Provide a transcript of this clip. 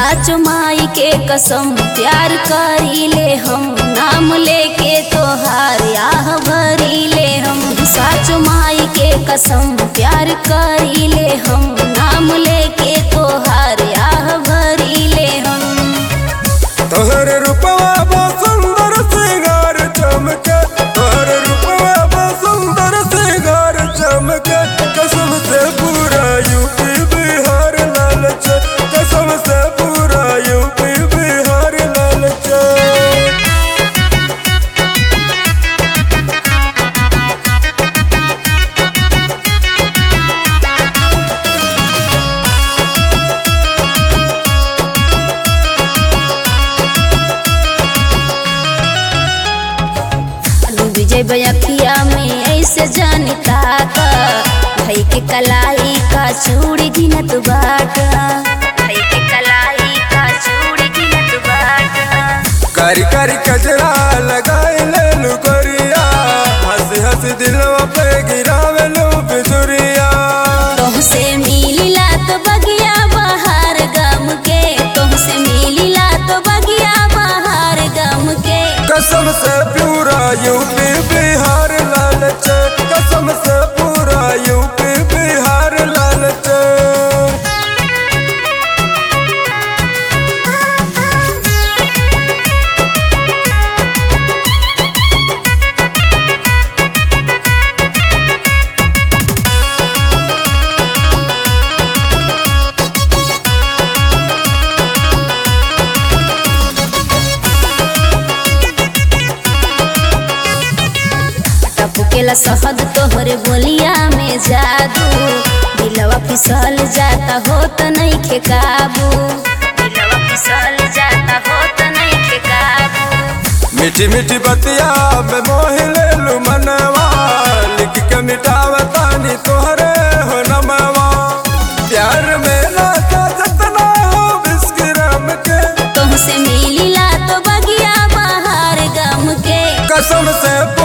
साच माई के कसम प्यार करी ले हम नाम लेके तोहार आह भरी ले हम साच माई के कसम प्यार करी ले हम नाम लेके तोहार आह भरी ले हम तोहर रूपवा बहुत सुंदर सिंगार चमके तोहर रूपवा बहुत सुंदर सिंगार चमके कसम से पूरा यूपी बिहार लाल चे कसम से पूरा यूपी बिहार लाल चे डूब जेबै अखिया में ऐसे जानता का भई के कलाई का चूड़ी गिनत बाट भई के कलाई का चूड़ी गिनत बाट कारी कारी कजरा लगाए ले लुकरिया हंस हंस दिलवा पे गिरावे लो बिजुरिया तुमसे मिलिला तो बगिया बहार गम के तुमसे मिलिला तो बगिया बहार गम के कसम से पूरा यूपी बिहार लाल चे कसम से पूरा यूपी बिहार लाल चे टपकेला शहद तोहरे बोलिया में जादू दिलवा फिसल जाता हो तो नहीं खे काबू दिलवा फिसल जाता हो तो नहीं खे काबू मीठी मीठी बतिया में मोह ले लू मनवा लिख के मिटावा तानी तोहरे हो नमवा प्यार में लाता जतना हो बिस्किराम के तुमसे मिलिला तो बगिया बहार गम के कसम से